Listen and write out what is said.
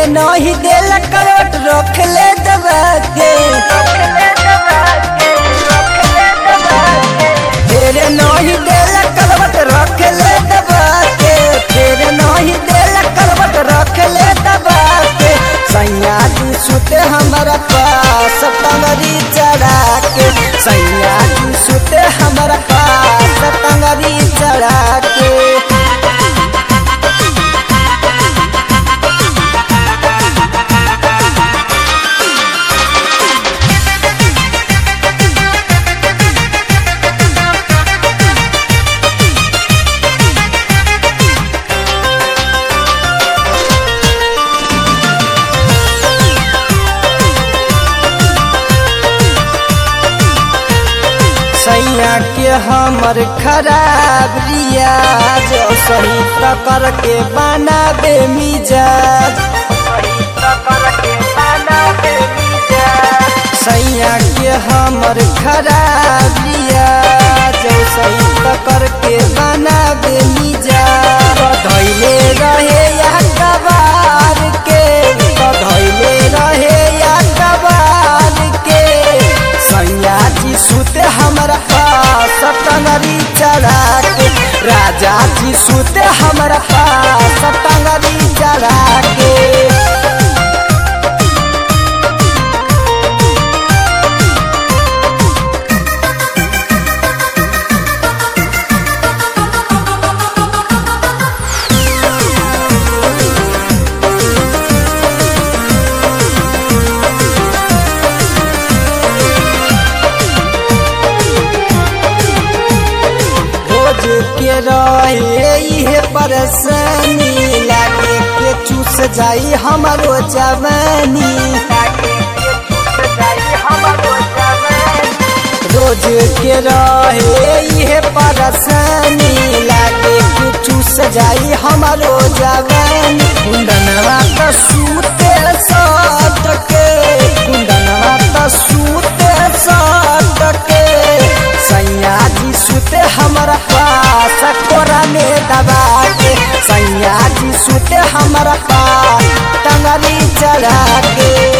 नहीं देला करवट रख ले दबा के तेरे नहीं देला करवट रख ले दबा के तेरे नहीं देला करवट रख ले दबा के सैया जी सुते हमारा पास टंगरी चढ़ा के सैया जी सुते हमारा पास टंगरी चढ़ा के सैया के हमर खराब रियाज सही टकर के बनाबे मिजाज सैया के हमर खराब रियाज सही टकर के बनाबे मिजाज धैले रहे या कबार के धैले रहे या कबार के सैया जी सुते हमारा पास टंगरी चढ़ा के राजा जी सुते हमारा पास टंगरी चढ़ा के रोज के रहे इहे परेशानी लागे के चूस जाई हमारो जवानी रोज के रहे इहे परेशानी लागे के चूस जाई हमारो जवानी कुंदनवा त सूते सट के कुंदनवा त सूते सट के सैया जी सुते हमारा पास कोरा में दबा के सैया जी सुते हमारा पास टंगली चढ़ा के